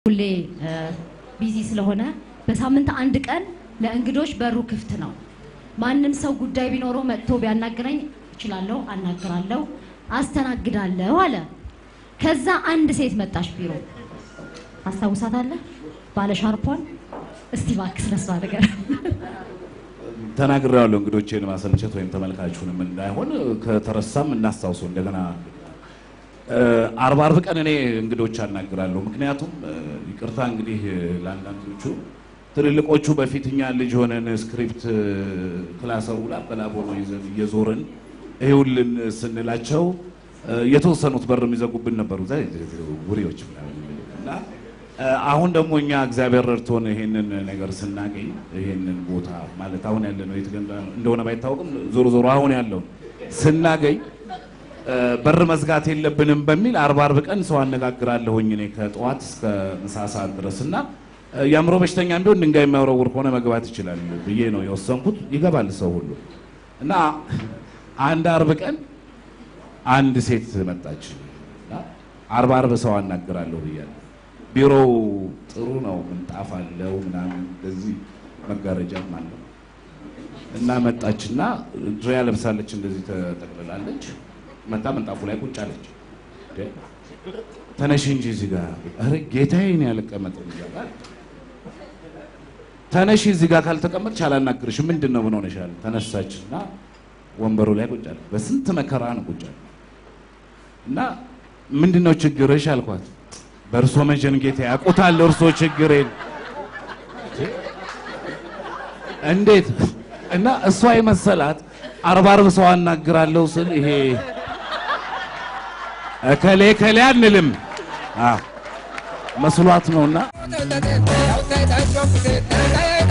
ሁሌ ቢዚ ስለሆነ በሳምንት አንድ ቀን ለእንግዶች በሩ ክፍት ነው። ማንም ሰው ጉዳይ ቢኖረው መጥቶ ቢያናግረኝ እችላለሁ፣ አናግራለሁ፣ አስተናግዳለሁ አለ። ከዛ አንድ ሴት መጣች ቢሮ አስታውሳታለህ? ባለ ሻርፖን። እስቲ እባክህ ስለሷ ነገር ተናግሬዋለሁ። እንግዶቼን ማሰልቸት ወይም ተመልካቹንም እንዳይሆን ከተረሳም እናስታውሰው እንደገና። አርባ አርብ ቀን እኔ እንግዶች አናግራለሁ። ምክንያቱም ይቅርታ እንግዲህ ለአንዳንዶቹ ትልልቆቹ በፊት እኛ ልጅ ሆነን ስክሪፕት ክላሰሩ ላበላቦ ነው ይዘን እየዞርን ይኸውልን ስንላቸው የተወሰኑት በር የሚዘጉብን ነበሩ ውሬዎች ምናምን እና አሁን ደግሞ እኛ እግዚአብሔር ረድቶን ይሄንን ነገር ስናገኝ ይሄንን ቦታ ማለት አሁን ያለ ነው የት እንደሆነ ባይታወቅም ዞሮ ዞሮ አሁን ያለው ስናገኝ በር መዝጋት የለብንም በሚል አርባ አርብ ቀን ሰው አነጋግራለሁኝ እኔ ከጠዋት እስከ ምሳ ሰዓት ድረስ እና የአእምሮ በሽተኛ ቢሆን ድንጋይ የሚያወረውር ከሆነ መግባት ይችላል ብዬ ነው የወሰንኩት። ይገባል ሰው ሁሉ እና አንድ አርብ ቀን አንድ ሴት መጣች። አርባ አርብ ሰው አናግራለሁ ብያለሁ። ቢሮው ጥሩ ነው፣ ምንጣፍ አለው ምናምን እንደዚህ መጋረጃም አለው እና መጣችና ድሪያ ለብሳለች፣ እንደዚህ ተጠቅልላለች። መጣ ምንጣፉ ላይ ቁጭ አለች። ተነሽ እንጂ እዚህ ጋር ኧረ ጌታዬን ያልቀመጥም ይላል። ተነሽ እዚህ ጋር ካልተቀመጥሽ አላናግርሽም። ምንድን ነው ምን ሆነሻል? ተነሳችና ወንበሩ ላይ ቁጭ አለች። በስንት መከራ ነው ቁጭ አለች እና ምንድን ነው ችግርሽ አልኳት። በእርሶ መጀን ጌታ ያውቁታል እርሶ ችግሬን እንዴት እና እሷ የመሰላት አርባ አርብ ሰው አናግራለሁ ስል ይሄ እከሌ እከሌ አንልም መስሏት ነውና